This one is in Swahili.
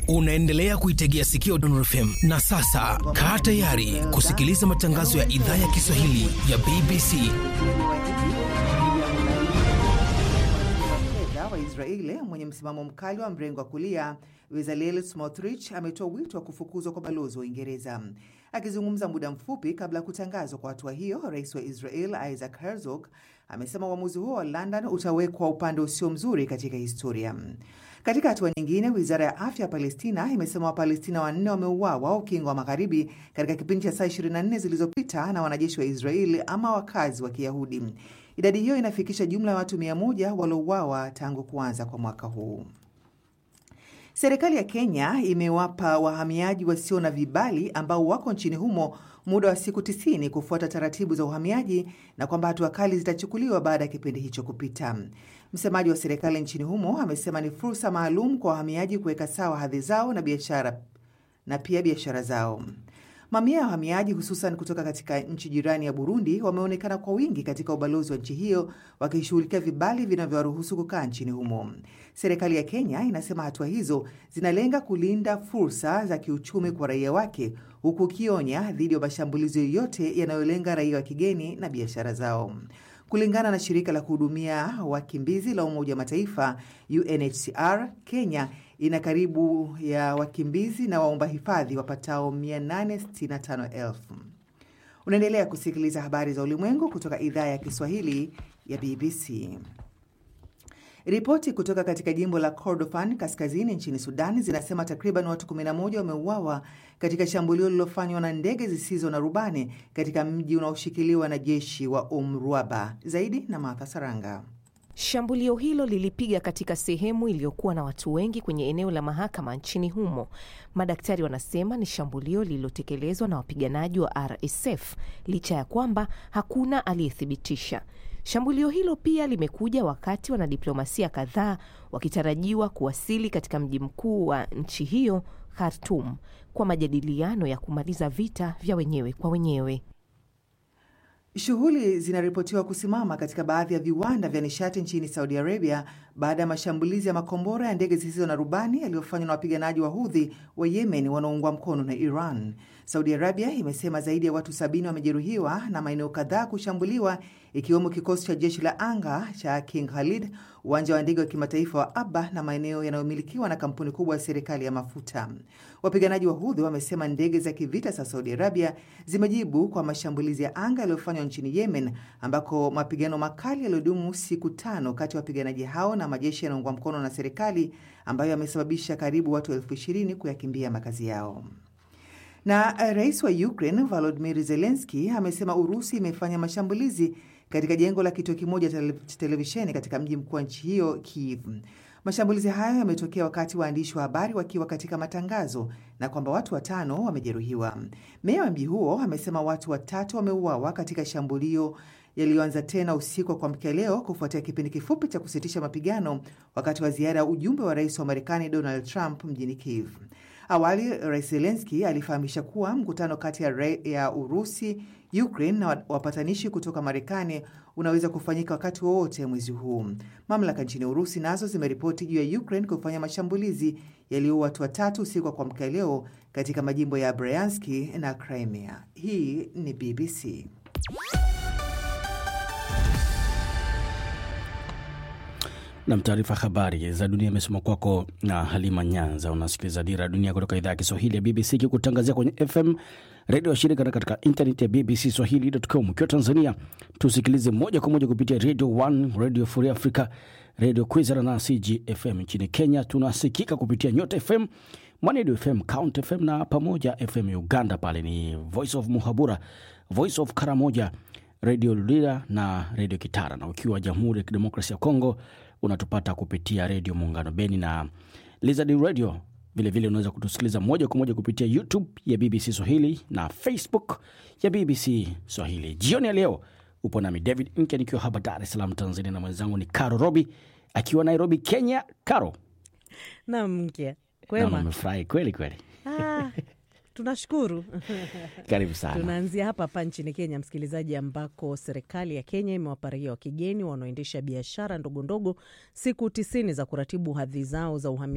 Unaendelea kuitegea sikio Dondor FM na sasa kaa tayari kusikiliza matangazo ya idhaa ya Kiswahili ya BBC. fedha wa Israeli mwenye msimamo mkali wa mrengo wa kulia Bezalel Smotrich ametoa wito wa kufukuzwa kwa balozi wa Uingereza. Akizungumza muda mfupi kabla ya kutangazwa kwa hatua hiyo, rais wa Israel Isaac Herzog amesema uamuzi huo wa London utawekwa upande usio mzuri katika historia. Katika hatua nyingine, wizara ya afya ya Palestina imesema Wapalestina wanne wameuawa ukingo wa magharibi katika kipindi cha saa 24 zilizopita na wanajeshi wa Israeli ama wakazi wa Kiyahudi. Idadi hiyo inafikisha jumla ya watu 100 waliouawa tangu kuanza kwa mwaka huu. Serikali ya Kenya imewapa wahamiaji wasio na vibali ambao wako nchini humo muda wa siku tisini kufuata taratibu za uhamiaji na kwamba hatua kali zitachukuliwa baada ya kipindi hicho kupita. Msemaji wa serikali nchini humo amesema ni fursa maalum kwa wahamiaji kuweka sawa hadhi zao na biashara na pia biashara zao. Mamia ya wahamiaji hususan kutoka katika nchi jirani ya Burundi wameonekana kwa wingi katika ubalozi wa nchi hiyo wakishughulikia vibali vinavyowaruhusu kukaa nchini humo. Serikali ya Kenya inasema hatua hizo zinalenga kulinda fursa za kiuchumi kwa raia wake, huku ukionya dhidi ya mashambulizi yoyote yanayolenga raia wa kigeni na biashara zao. Kulingana na shirika la kuhudumia wakimbizi la Umoja wa Mataifa UNHCR, Kenya ina karibu ya wakimbizi na waomba hifadhi wapatao 865,000. Unaendelea kusikiliza habari za ulimwengu kutoka idhaa ya Kiswahili ya BBC. Ripoti kutoka katika jimbo la Kordofan kaskazini nchini Sudan zinasema takriban watu 11 wameuawa katika shambulio lililofanywa na ndege zisizo na rubani katika mji unaoshikiliwa na jeshi wa Umruaba. Zaidi na Martha Saranga. Shambulio hilo lilipiga katika sehemu iliyokuwa na watu wengi kwenye eneo la mahakama nchini humo. Madaktari wanasema ni shambulio lililotekelezwa na wapiganaji wa RSF licha ya kwamba hakuna aliyethibitisha. Shambulio hilo pia limekuja wakati wanadiplomasia kadhaa wakitarajiwa kuwasili katika mji mkuu wa nchi hiyo Khartoum kwa majadiliano ya kumaliza vita vya wenyewe kwa wenyewe. Shughuli zinaripotiwa kusimama katika baadhi ya viwanda vya nishati nchini Saudi Arabia baada ya mashambulizi ya makombora ya ndege zisizo na rubani yaliyofanywa na wapiganaji wa Hudhi wa Yemen wanaoungwa mkono na Iran. Saudi Arabia imesema zaidi ya watu sabini wamejeruhiwa na maeneo kadhaa kushambuliwa ikiwemo kikosi cha jeshi la anga cha King Khalid, uwanja wa ndege wa kimataifa wa Aba na maeneo yanayomilikiwa na kampuni kubwa ya serikali ya mafuta. Wapiganaji wa Hudhi wamesema ndege za kivita za Saudi Arabia zimejibu kwa mashambulizi ya anga yaliyofanywa nchini Yemen, ambako mapigano makali yaliyodumu siku tano kati ya wapiganaji hao na majeshi yanaungwa mkono na serikali ambayo yamesababisha karibu watu elfu ishirini kuyakimbia makazi yao. Na rais wa Ukraine Volodymyr Zelensky amesema Urusi imefanya mashambulizi katika jengo la kituo kimoja cha televisheni katika mji mkuu wa nchi hiyo Kiev. Mashambulizi hayo yametokea wakati waandishi wa habari wakiwa katika matangazo na kwamba watu watano wamejeruhiwa. Meya wa mji huo amesema watu watatu wameuawa katika shambulio yaliyoanza tena usiku wa kuamkia leo kufuatia kipindi kifupi cha kusitisha mapigano wakati wa ziara ya ujumbe wa rais wa Marekani Donald Trump mjini Kiev. Awali Rais Zelenski alifahamisha kuwa mkutano kati ya, ya Urusi, Ukraine na wapatanishi kutoka Marekani unaweza kufanyika wakati wowote mwezi huu. Mamlaka nchini Urusi nazo zimeripoti juu ya Ukraine kufanya mashambulizi yaliyoua watu watatu usiku wa kuamkia leo katika majimbo ya Bryanski na Crimea. Hii ni BBC. Nam, taarifa habari za dunia imesoma kwako na Halima Nyanza. Unasikiliza Dira ya Dunia kutoka idhaa ya Kiswahili ya BBC ikikutangazia kwenye FM redio ya shirika na katika intaneti ya BBC Swahili.com. Ukiwa Tanzania tusikilize moja kwa moja kupitia Radio 1, Radio Free Africa, Radio Kwizera na CGFM. Nchini Kenya tunasikika kupitia Nyota FM, Mwanedu FM, Count FM na Pamoja FM. Uganda pale ni Voice of Muhabura, Voice of Karamoja, Radio Lira na Radio Kitara, na ukiwa Jamhuri ya Kidemokrasia ya Kongo unatupata kupitia redio Muungano Beni na Lizard Radio. Vilevile unaweza kutusikiliza moja kwa moja kupitia YouTube ya BBC Swahili na Facebook ya BBC Swahili. Jioni ya leo upo nami David Nke nikiwa hapa Dar es Salaam, Tanzania, na mwenzangu ni Caro Robi akiwa Nairobi, Kenya. Caro, Naam, Mkia, naona kwema. umefurahi kweli kweli. Ah, tunashukuru. Karibu sana. Tunaanzia hapa hapa nchini Kenya, msikilizaji, ambako serikali ya Kenya imewapa raia wa kigeni wanaoendesha biashara ndogo ndogo siku tisini za kuratibu hadhi zao za uhamiaji